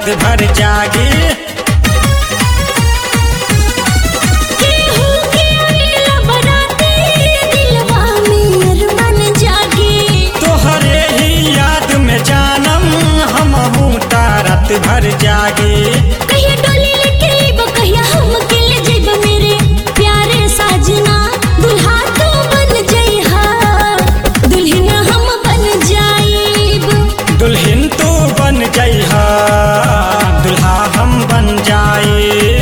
रात भर जागी केहू के आवेला बराती दिलवा में अरमान जागे तोहरे ही याद में जानम हम रात भर जागी कहिया डोली लेके अइबो कहिया हम के ले जइबो मेरे प्यारे साजना दुल्हा तू बन जइहा दुल्हन हम बन जाइब दुल्हन तू बन जइहा दुल्हा हम बन जाए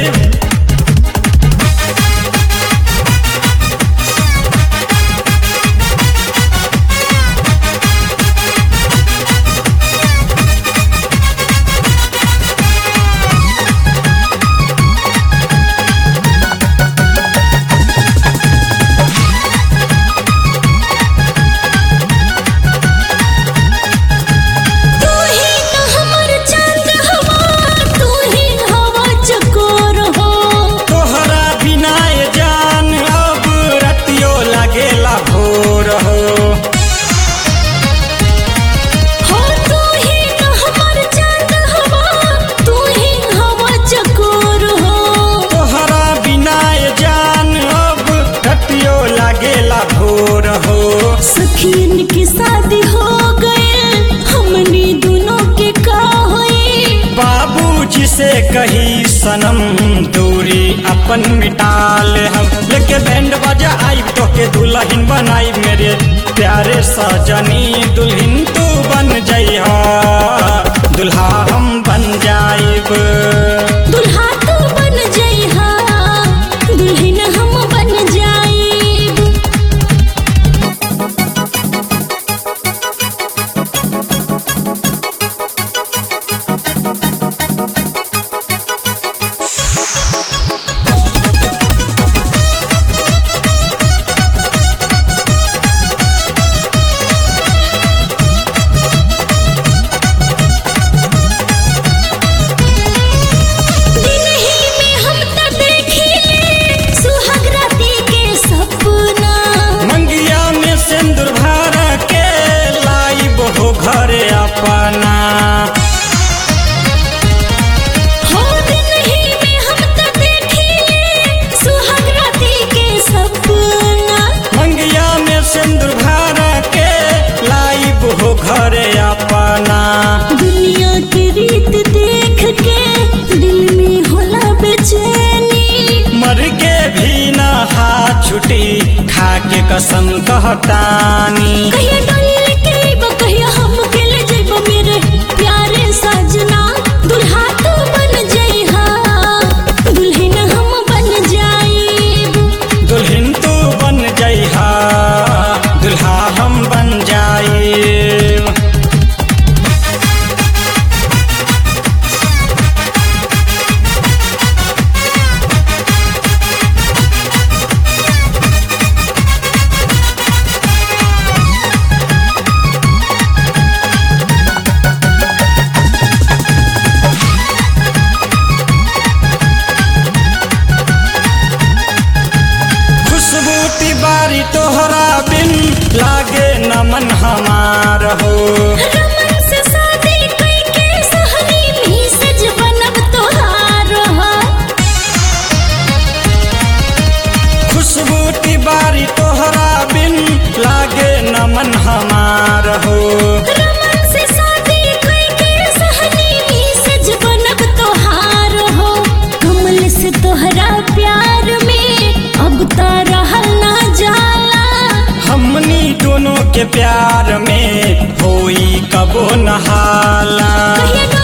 तू ही तो हमर चांद हवा तू ही हवा चकोर हो तोहरा बिना ये जान अब रतियो लगेला भोर हो हो तू ही तो हमर चांद हवा तू ही हवा चकोर हो तोहरा बिना ये जान अब रतियो लगेला भोर हो सखियन की शादी हो गए हमनी दोनों के का होई बाबूजी से कही सनम दूरी अपन मिटा ले हम लेके बैंड बजा आई तो के दुल्हन बनाई मेरे प्यारे सजनी दुल्हन तू बन जइहा दुल्हा हम बन जाइब दुल्हा तू बन जइहा दुल्हन हम बन जाइब दिन ही में हम त देखिले सुहाग राती के सपना मंगिया में सिंदूर भर के लाइब हो घरे अपना हो दिन ही में हम त देखिले सुहाग राती के सपना मंगिया में सिंदूर भर के लाइब हो घरे अपना दुनिया की रीत देख के दिल में होला बेचैनी मर के भी न हाथ छुटी खा के कसम कहतानी कहिया डोली लेके अइबो कहिया हम के ले जइबो मेरे प्यारे सजना दुल्हा तू बन जइहा दुल्हन हम बन जाइब दुल्हन तू बन जइहा दुल्हा हम बन जाए खुशबू तिवारी तोहरा बिन लागे नमन हमार हो रमन से शादी कइके सहनी में सज बनब तोहार हो खुशबू तिवारी तोहरा बिन लागे नमन हमार हो रमन से शादी कइके सहनी में सज बनब तोहार हो कमल से तोहरा प्यार में अब त रहल ना जाला हमनी दोनों के प्यार में होई कबो नहाला कहिया